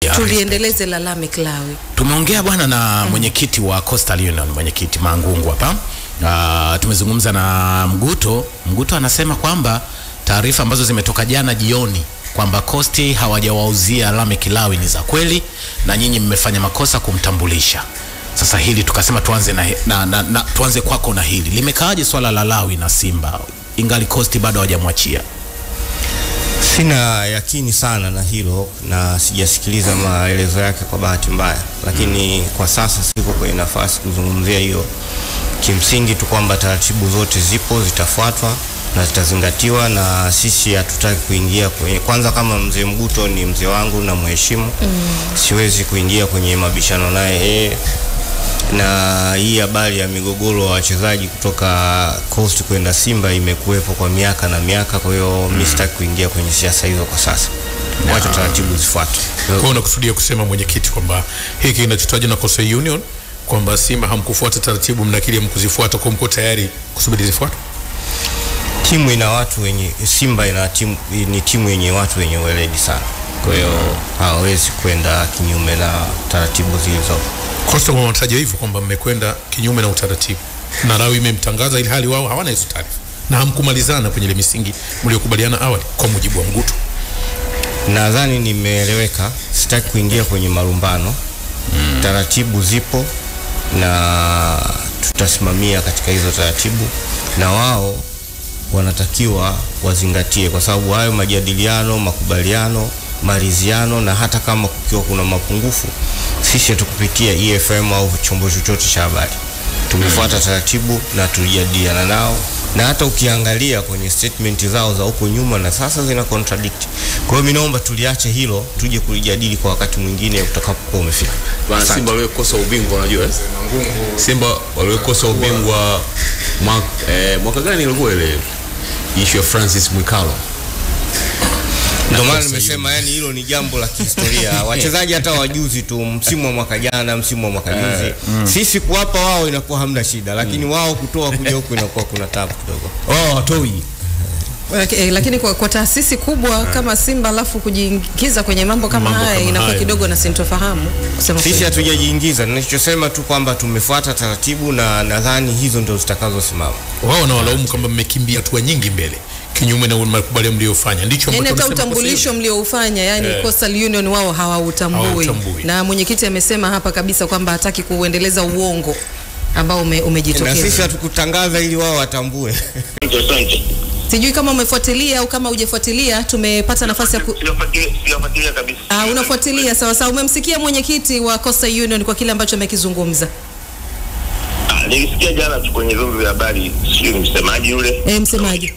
Ya, tuliendeleze la Lameck Lawi. Tumeongea bwana na mwenyekiti wa Coastal Union, mwenyekiti Mangungu hapa. Uh, tumezungumza na Mguto. Mguto anasema kwamba taarifa ambazo zimetoka jana jioni kwamba Coast hawajawauzia Lameck Lawi ni za kweli na nyinyi mmefanya makosa kumtambulisha. Sasa hili tukasema tuanze na, na, na, na tuanze kwako na hili limekaaje swala la Lawi na Simba ingali Coast bado hawajamwachia? Sina yakini sana na hilo na sijasikiliza maelezo yake kwa bahati mbaya, lakini kwa sasa siko kwenye nafasi kuzungumzia hiyo. Kimsingi tu kwamba taratibu zote zipo, zitafuatwa na zitazingatiwa, na sisi hatutaki kuingia kwenye, kwanza kama mzee Mguto ni mzee wangu na mheshimu mm. siwezi kuingia kwenye mabishano naye eh, na hii habari ya migogoro wa wachezaji kutoka Coast kwenda Simba imekuwepo kwa miaka na miaka. Kwa hiyo mimi sitaki kuingia kwenye siasa hizo kwa sasa, wacha taratibu zifuatwe. Kwa hiyo unakusudia kusema mwenyekiti kwamba hiki kinachotajwa na Coastal Union kwamba Simba hamkufuata taratibu, mnakili hamkuzifuata, kwa mko tayari kusubiri zifuatwe? Timu ina watu wenye, Simba ina timu, ni timu yenye watu wenye weledi sana, kwa hiyo hawawezi kwenda kinyume na taratibu zilizopo. Coastal wanataja hivyo kwamba mmekwenda kinyume na utaratibu na Lawi imemtangaza ili hali wao hawana hizo taarifa na hamkumalizana kwenye ile misingi mliokubaliana awali, kwa mujibu wa Mguto. Nadhani nimeeleweka, sitaki kuingia kwenye malumbano mm. Taratibu zipo na tutasimamia katika hizo taratibu, na wao wanatakiwa wazingatie, kwa sababu hayo majadiliano, makubaliano, maridhiano, na hata kama kukiwa kuna mapungufu, sisi hatukupitia EFM au chombo chochote cha habari, tumefuata taratibu na tulijadiliana nao na hata ukiangalia kwenye statement zao za huko nyuma na sasa zina contradict. Kwa hiyo mimi naomba tuliache hilo, tuje kulijadili kwa wakati mwingine utakapokuwa umefika. Bana Asante. Simba waliokosa ubingwa unajua eh? Simba waliokosa ubingwa mwaka, eh, mwaka gani ilikuwa ile issue ya Francis Mwikalo? Ndio maana nimesema yani hilo ni jambo la kihistoria. Wachezaji hata wajuzi tu, msimu wa mwaka jana, msimu wa mwaka juzi, sisi kuwapa wao inakuwa hamna shida, lakini wao kutoa kuja huku inakuwa kuna tabu kidogo. Oh, watoi Laki- eh, Lakini kwa, kwa taasisi kubwa kama Simba alafu kujiingiza kwenye mambo kama Mambo haya kama inakuwa haya. kidogo na sintofahamu kusema Sisi kweli. hatujajiingiza, ninachosema tu kwamba tumefuata taratibu na nadhani hizo ndio zitakazosimama. wao wanawalaumu kwamba mmekimbia hatua nyingi mbele kinyume na makubaliano mliyofanya, ndicho Yaani ambacho hata wamesema utambulisho mlioufanya yani Eh. Coastal Union wao hawautambui, Hawautambui. na mwenyekiti amesema hapa kabisa kwamba hataki kuendeleza uongo ambao ume, Na sisi umejitokeza. hatukutangaza ili wao watambue. Sijui kama umefuatilia au kama hujafuatilia, tumepata nafasi ya ku... Sijafuatilia sijafuatilia kabisa. Ah, unafuatilia sawa sawa. Umemsikia mwenyekiti wa Coastal Union kwa kile ambacho amekizungumza? Ah, Nilisikia jana tu kwenye vyombo vya habari, sijui ni msemaji yule. E, msemaji.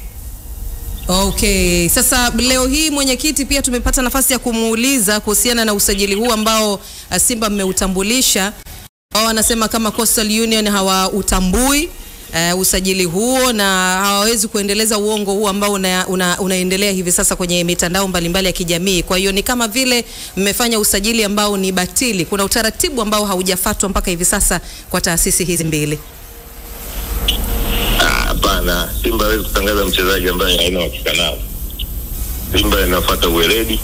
Okay, sasa leo hii mwenyekiti pia tumepata nafasi ya kumuuliza kuhusiana na usajili huu ambao uh, Simba mmeutambulisha. Wao wanasema kama Coastal Union hawautambui uh, usajili huo na hawawezi kuendeleza uongo huu ambao una, una, unaendelea hivi sasa kwenye mitandao mbalimbali ya kijamii. Kwa hiyo ni kama vile mmefanya usajili ambao ni batili. Kuna utaratibu ambao haujafuatwa mpaka hivi sasa kwa taasisi hizi mbili. Ah, Hapana, Simba hawezi kutangaza mchezaji ambaye haina uhakika nao. Simba inafuata uweledi.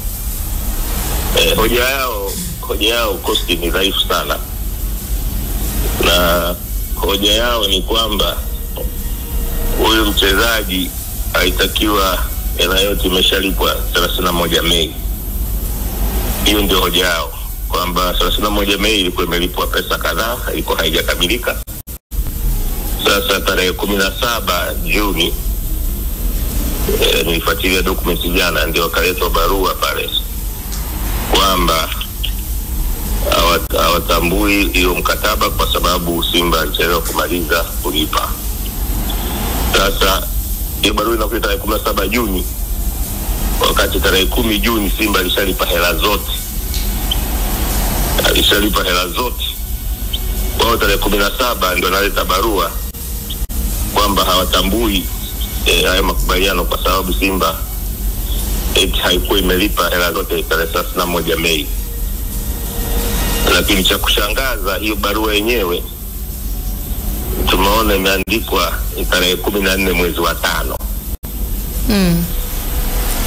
Eh, hoja yao hoja yao kosti ni dhaifu sana, na hoja yao ni kwamba huyu mchezaji haitakiwa hela yote imeshalipwa thelathini na moja Mei. Hiyo ndio hoja yao kwamba thelathini na moja Mei ilikuwa imelipwa pesa kadhaa, ilikuwa haijakamilika. Sasa tarehe kumi na saba Juni e, nilifuatilia dokumenti jana, ndio wakaletwa barua pale kwamba hawa- hawatambui hiyo mkataba kwa sababu Simba alichelewa kumaliza kulipa. Sasa hiyo barua inakuja tarehe kumi na saba Juni, wakati tarehe kumi Juni Simba alishalipa hela zote, alishalipa hela zote. Wao tarehe kumi na saba ndio analeta barua kwamba hawatambui eh, hayo makubaliano kwa sababu Simba eti haikuwa imelipa hela zote tarehe thelathini na moja Mei. Lakini cha kushangaza hiyo barua yenyewe tumeona imeandikwa ni tarehe kumi na nne mwezi wa tano. Mm.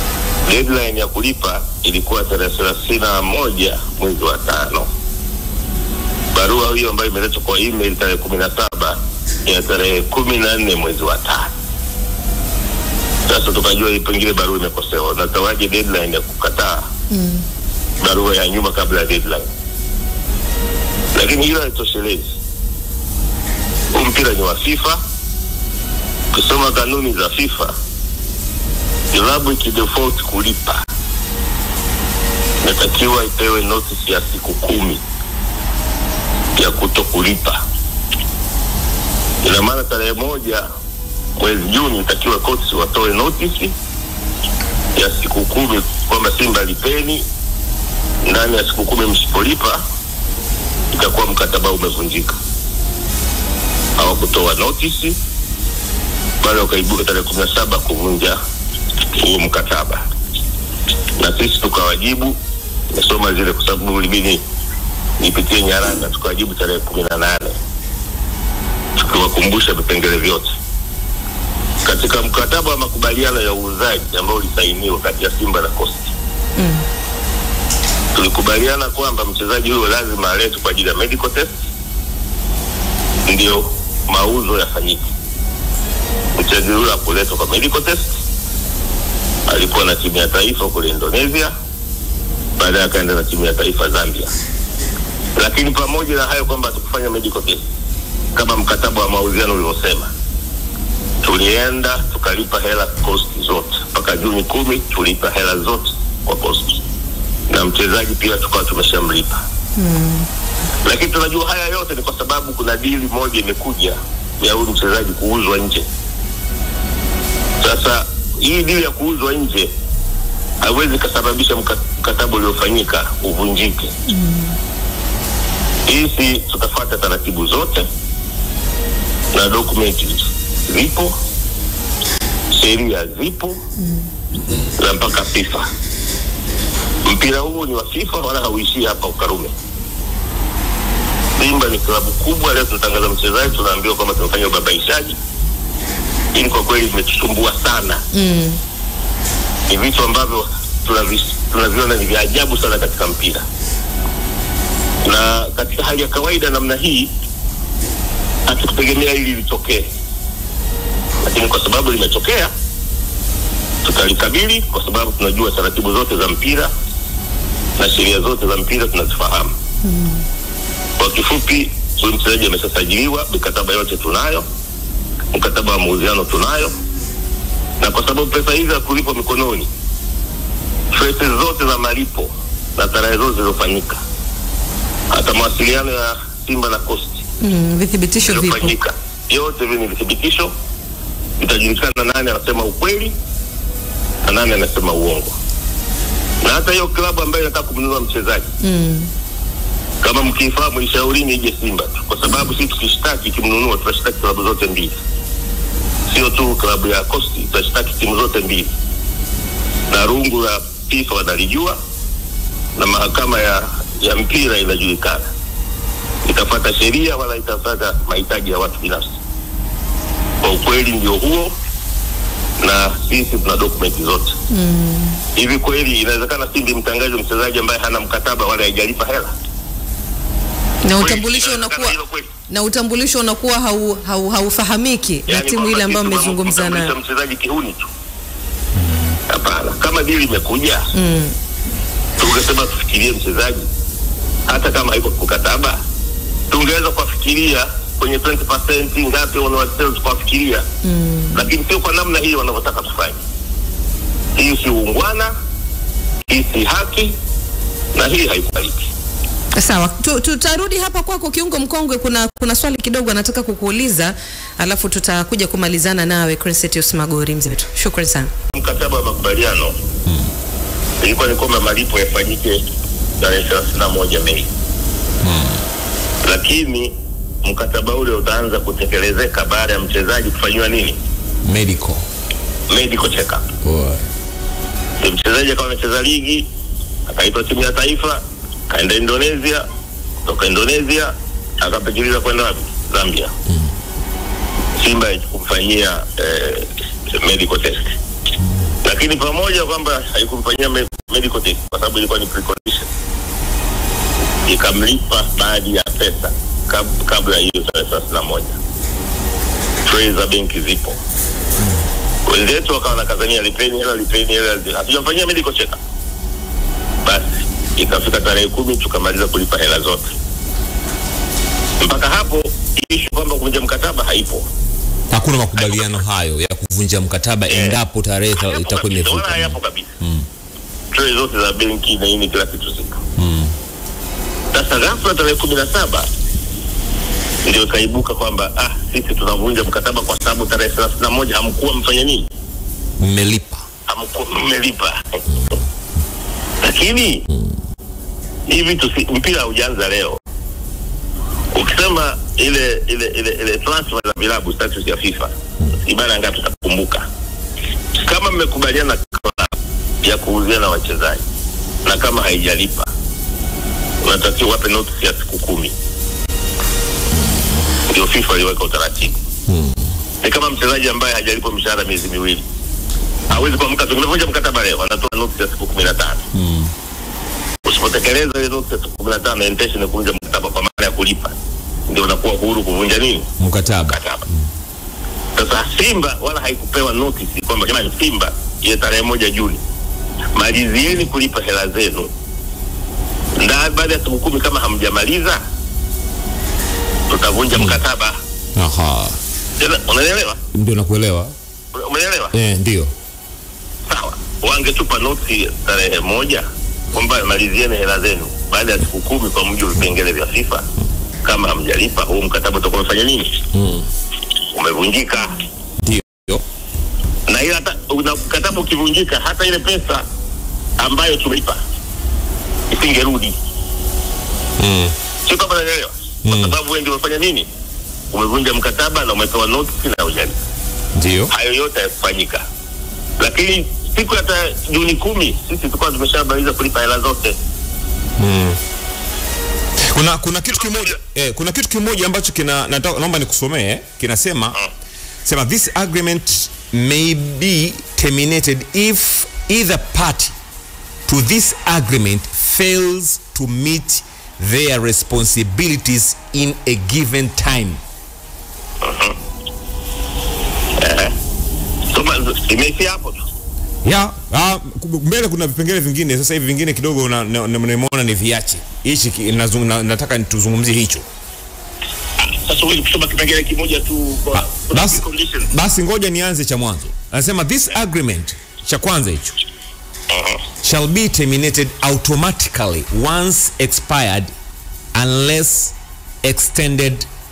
deadline ya kulipa ilikuwa tarehe thelathini na moja mwezi wa tano. Barua hiyo ambayo imeletwa kwa email tarehe kumi na saba ya tarehe kumi na nne mwezi wa tano. Sasa tukajua hii pengine barua imekosewa, natawaje deadline ya kukataa barua ya nyuma kabla ya deadline, lakini hilo haitoshelezi. Huu mpira ni wa FIFA. Ukisoma kanuni za FIFA, klabu ikidefault kulipa inatakiwa ipewe notice ya siku kumi ya kuto kulipa. Ina maana tarehe moja mwezi Juni itakiwa courts watoe notice ya siku kumi kwamba Simba lipeni, ndani ya siku kumi msipolipa itakuwa mkataba umevunjika. Hawakutoa notice bali wakaibuka tarehe kumi na saba kuvunja huo mkataba, na sisi tukawajibu. Nimesoma zile kwa sababu ilibidi nipitie nyaraka, tukawajibu tarehe kumi na nane tukiwakumbusha vipengele vyote katika mkataba wa makubaliano ya uuzaji ambao ulisainiwa kati ya Simba na Coast tulikubaliana kwamba mchezaji huyo lazima aletwe kwa ajili ya medical test ndio mauzo yafanyike. Mchezaji huyo hakuletwa kwa medical test, alikuwa na timu ya taifa kule Indonesia, baadaye akaenda na timu ya taifa Zambia. Lakini pamoja na hayo kwamba hatukufanya medical test kama mkataba wa mauziano ulivyosema, tulienda tukalipa hela cost zote mpaka Juni kumi, tulipa hela zote kwa cost na mchezaji pia tukawa tumeshamlipa lakini tunajua haya yote ni kwa sababu kuna dili moja imekuja ya huyu mchezaji kuuzwa nje. Sasa hii dili ya kuuzwa nje haiwezi ikasababisha mka- mkataba uliofanyika uvunjike. Hisi tutafuata taratibu zote na dokumenti zipo, sheria zipo na mpaka FIFA. Mpira huu ni wa FIFA wala hauishii hapa Ukarume. Simba ni klabu kubwa. Leo tunatangaza mchezaji, tunaambiwa kwamba tumefanya ubabaishaji. Hili kwa kweli vimetusumbua sana. Mm. Ni vitu ambavyo tunavi- tunaviona ni vya ajabu sana katika mpira, na katika hali ya kawaida namna hii hatukutegemea hili litokee, lakini kwa sababu limetokea tutalikabili, kwa sababu tunajua taratibu zote za mpira na sheria zote za mpira tunazifahamu. Kwa kifupi, huyu mchezaji ameshasajiliwa, mikataba yote tunayo, mkataba wa mauziano tunayo, na kwa sababu pesa hizi hakulipwa mikononi, traces zote za malipo na tarehe zote zilizofanyika, hata mawasiliano ya Simba na Coast Mm, vithibitisho vipo. iliyofanyika, yote hivi ni vithibitisho, itajulikana nani anasema ukweli na nani anasema uongo. Na hata hiyo klabu ambayo inataka kumnunua mchezaji Mm. kama mkifahamu, ishaurini ije Simba tu, kwa sababu sisi tukishtaki kimnunua, tutashtaki klabu zote mbili, sio tu klabu ya Coast, tutashtaki timu zote mbili, na rungu la FIFA wanalijua na mahakama ya, ya mpira inajulikana, itafuata sheria wala itafuata mahitaji ya watu binafsi. Kwa ukweli ndio huo, na sisi tuna dokumenti zote hivi. Kweli inawezekana Simba imtangaze mchezaji ambaye hana mkataba wala haijalipa hela? Na Kweli, utambulisho inawezekana unakuwa hilo kweli? na utambulisho unakuwa hau, hau, haufahamiki na Yaani timu kwamba ile ambayo sisi mmezungumza tunamtambulisha nayo. mchezaji kihuni tu. Hapana, kama dili imekuja Mm. tungesema tufikirie mchezaji, hata kama haiko mkataba, tungeweza kuwafikiria kwenye 20% ngapi wanawasema tukawafikiria, lakini sio kwa namna hii wanavyotaka tufanye. Hii si uungwana, hii si haki, na hii haikubaliki. Sawa, Tu- tutarudi hapa kwako kiungo mkongwe. Kuna kuna swali kidogo anataka kukuuliza, alafu tutakuja kumalizana nawe Crescentius Magori mzee wetu. Shukrani sana. mkataba wa makubaliano ilikuwa ni kwamba malipo yafanyike tarehe thelathini na moja Mei, lakini mkataba ule utaanza kutekelezeka baada ya mchezaji kufanyiwa nini, medical medical check up. Boy. Ndio mchezaji akawa anacheza ligi, akaitwa timu ya taifa, kaenda Indonesia, kutoka Indonesia akapitiliza kwenda wapi? Zambia. Simba kumfanyia eh, medical test, lakini lakini pamoja kwamba haikumfanyia me- medical test kwa sababu ilikuwa ni precondition, ikamlipa baadhi ya pesa kab, kabla ya hiyo tarehe thelathini na moja. Trei za benki zipo, wenzetu wakawa nakazania lipeni hela, lipeni hela, hatujamfanyia medical check up. Basi ikafika tarehe kumi tukamaliza kulipa hela zote. Mpaka hapo ishu kwamba kuvunja mkataba haipo. hakuna makubaliano hayo ya kuvunja mkataba endapo tarehe ita- Hayapo itakuwa kabisa, wala imevuka hayapo kabisa. Trei zote za benki na nini kila kitu zipo. Sasa ghafla tarehe kumi na saba ndio ikaibuka kwamba ah, sisi tunavunja mkataba kwa sababu tarehe thelathini na moja hamkuwa mfanya nini, mmelipa hamkuwa mmelipa. Lakini hivi tusi, mpira haujaanza leo. Ukisema ile ile ile, ile transfer za vilabu status ya FIFA ibara ngapi tutakumbuka? Kama mmekubaliana klabu ya kuuzia na wachezaji na kama haijalipa unatakiwa wape notice ya siku kumi. Ndio FIFA iliweka utaratibu. Ni kama mchezaji ambaye hajalipwa mshahara miezi miwili hawezi kuamka tu, umevunja mkataba leo, anatoa notice ya siku kumi na tano. Usipotekeleza ile notice ya siku kumi na tano, intention ni kuvunja mkataba kwa maana ya kulipa, ndio unakuwa huru kuvunja nini mkataba mkataba. Sasa Simba wala haikupewa notice kwamba jamani, Simba ile tarehe moja Juni malizieni kulipa hela zenu, na baada ya siku kumi kama hamjamaliza tutavunja mkataba. aha Tena, Unaelewa? ndio nakuelewa Umeelewa? eh, ndio Sawa, wangetupa noti tarehe moja kwamba malizieni hela zenu baada ya siku kumi kwa mujibu wa vipengele vya FIFA. Kama hamjalipa huu mkataba utakuwa umefanya nini? Umevunjika. ndio na ile hata una mkataba ukivunjika, hata ile pesa ambayo tumeipa isingerudi. Mm. Sio kama naelewa, kwa sababu wewe ndio umefanya nini, umevunja mkataba na umepewa notice na hujalipa. ndio Hayo yote hayakufanyika, lakini siku hata Juni kumi sisi tulikuwa tumeshamaliza kulipa hela zote. kuna kuna kitu kimoja eh, kuna kitu kimoja ambacho kina nataka naomba nikusomee eh, kinasema sema this agreement may be terminated if either party to this agreement fails to meet their responsibilities in a given time Soma imeishia hapo tu. ya ah, ku- mbele kuna vipengele vingine sasa hivi vingine kidogo na- na- na- nimeona ni viache hichi ki- nazung- na, nataka tuzungumzie hicho Sasa huwezi kusoma kipengele kimoja tu kwa kuna basi, conditions. basi ngoja nianze cha mwanzo anasema this agreement cha kwanza hicho shall be terminated automatically once expired unless extended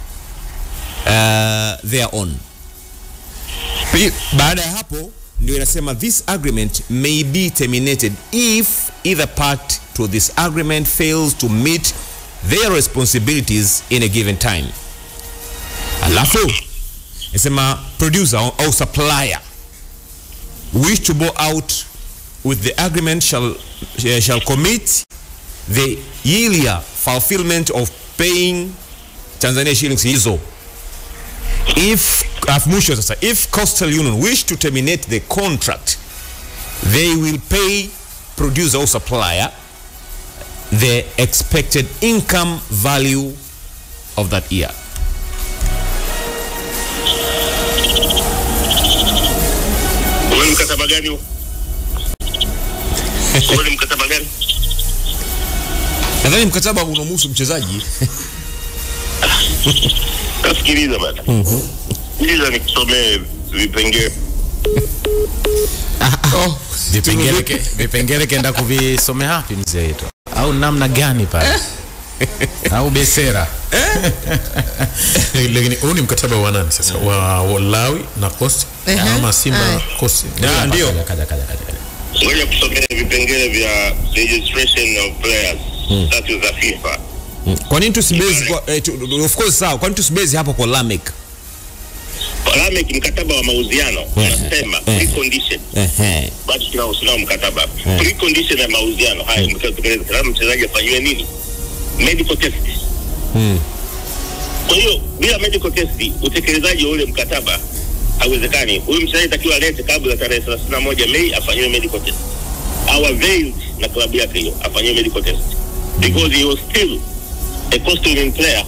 uh, thereon Pi- baada ya hapo ndio inasema this agreement may be terminated if either part to this agreement fails to meet their responsibilities in a given time alafu inasema producer au, au supplier wish to go out with the agreement shall, uh, shall commit the yearly fulfillment of paying Tanzania shillings hizo if alafu mwisho sasa if coastal union wish to terminate the contract they will pay producer or supplier the expected income value of that year Huo ni mkataba gani huo? Huo ni mkataba gani? nadhani mkataba unamhusu mchezaji Nasikiliza bana. Sikiliza nikusomee vipengele. vipengele ke- vipengele kenda kuvisomea hapi mzee wetu au namna gani pale au besera lakini huu ni mkataba wa nani sasa wa Walawi na Coast Ehe. ama Simba Aye. Coast Ah, ndio Kaja, kaja, kaja, kaja, kaja. Ngoja kusomea vipengele vya registration of players status za FIFA. kwa nini tusibezi kwa, eh, tu, of course sawa kwa nini tusibezi hapo kwa Lamek Lamek mkataba wa mauziano unasema eh. precondition ehe bado tunao tunao mkataba precondition ya mauziano haya mtekeleza kama mchezaji afanyiwe nini medical test kwa hiyo bila medical test utekelezaji wa ule mkataba haiwezekani. Huyu mchezaji takiwa alete kabla ya tarehe 31 Mei afanyiwe medical test, au availed na klabu yake hiyo afanyiwe medical test because he was still a Coastal Union player.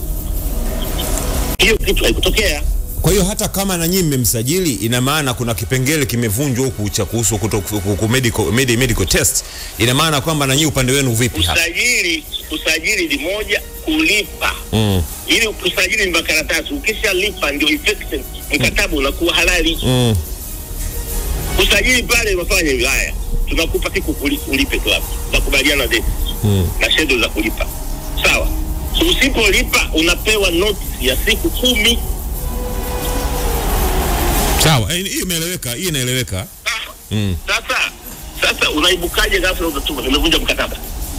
Hiyo kitu haikutokea. Kwa hiyo hata kama na nyinyi mmemsajili, ina maana kuna kipengele kimevunjwa huku cha kuhusu kuto- ku- ku- medical, medi- medical test. Ina maana kwamba na nyinyi upande wenu vipi hapa? Usajili usajili ni moja, kulipa Mm, ili kusajili ni makaratasi. Ukishalipa ndio effective, mkataba unakuwa halali. mm. Usajili pale unafanya hivi, haya tunakupa siku kuli- ulipe klabu, nakubaliana date Mm. na schedule za kulipa, sawa. So, usipolipa unapewa notice ya siku kumi. Sawa, eh, hiyo imeeleweka, hiyo inaeleweka. Ah, Mm. Sasa sasa unaibukaje ghafla unatuma nimevunja mkataba?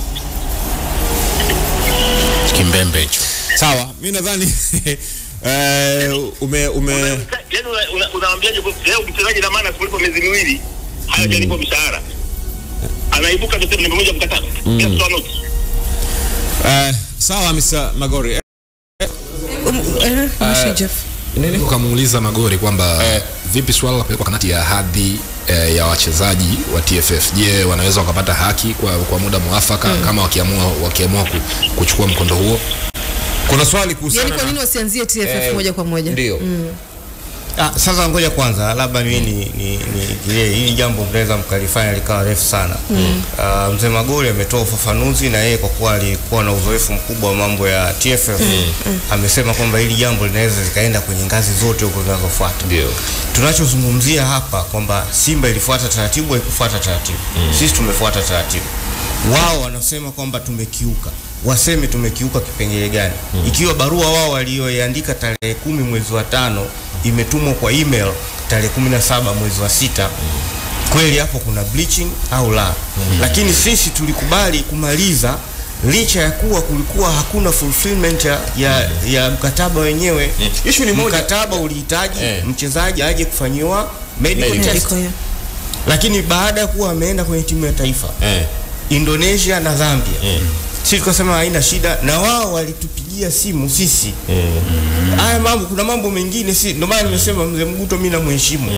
kimbembe hicho Sawa, mimi nadhani eh, ume ume Yaani una- una- unawaambiaje kwa- leo mchezaji na maana asipolipa miezi miwili hayajalipwa mshahara, anaibuka kusema nimevunja mkataba bila kutoa notice. eh, sawa Mr. Magori. Um, eh, Mwisho, Jeff. nini ukamuuliza Magori kwamba vipi swala la kupelekwa kamati ya hadhi eh, ya wachezaji wa TFF, je, wanaweza wakapata haki kwa, kwa muda mwafaka kama wakiamua wakiamua ku, kuchukua mkondo huo? Kuna swali Yaani kuhusiana kwa nini na wasianzie TFF Eh, moja kwa moja? ndio. Ah, sasa ngoja kwanza labda mimi ni, ni, ni, ni hili jambo mnaweza mkalifanya likawa refu sana. Mm. Uh, mzee Magori ametoa ufafanuzi na yeye kwa kuwa alikuwa na uzoefu mkubwa wa mambo ya TFF mm. amesema kwamba hili jambo linaweza likaenda kwenye ngazi zote huko zinazofuata. Ndio. Tunachozungumzia hapa kwamba Simba ilifuata taratibu, haikufuata taratibu. Mm. Sisi tumefuata taratibu. Wao wanasema kwamba tumekiuka waseme tumekiuka kipengele gani? mm. Ikiwa barua wao walioiandika tarehe kumi mwezi wa tano imetumwa kwa email tarehe kumi na saba mwezi wa sita kweli hapo kuna bleaching au la? mm. Lakini sisi tulikubali kumaliza licha ya kuwa kulikuwa hakuna fulfillment ya, ya, ya mkataba wenyewe. Issue ni moja. Mkataba ulihitaji Eh. mchezaji aje kufanyiwa medical Medical. test, Medical, yeah. lakini baada ya kuwa ameenda kwenye timu ya taifa eh, Indonesia na Zambia eh, sisi tukasema haina shida, na wao walitupigia simu sisi. eh. Haya mambo, kuna mambo mengine si, ndio maana nimesema mzee Mguto mimi namheshimu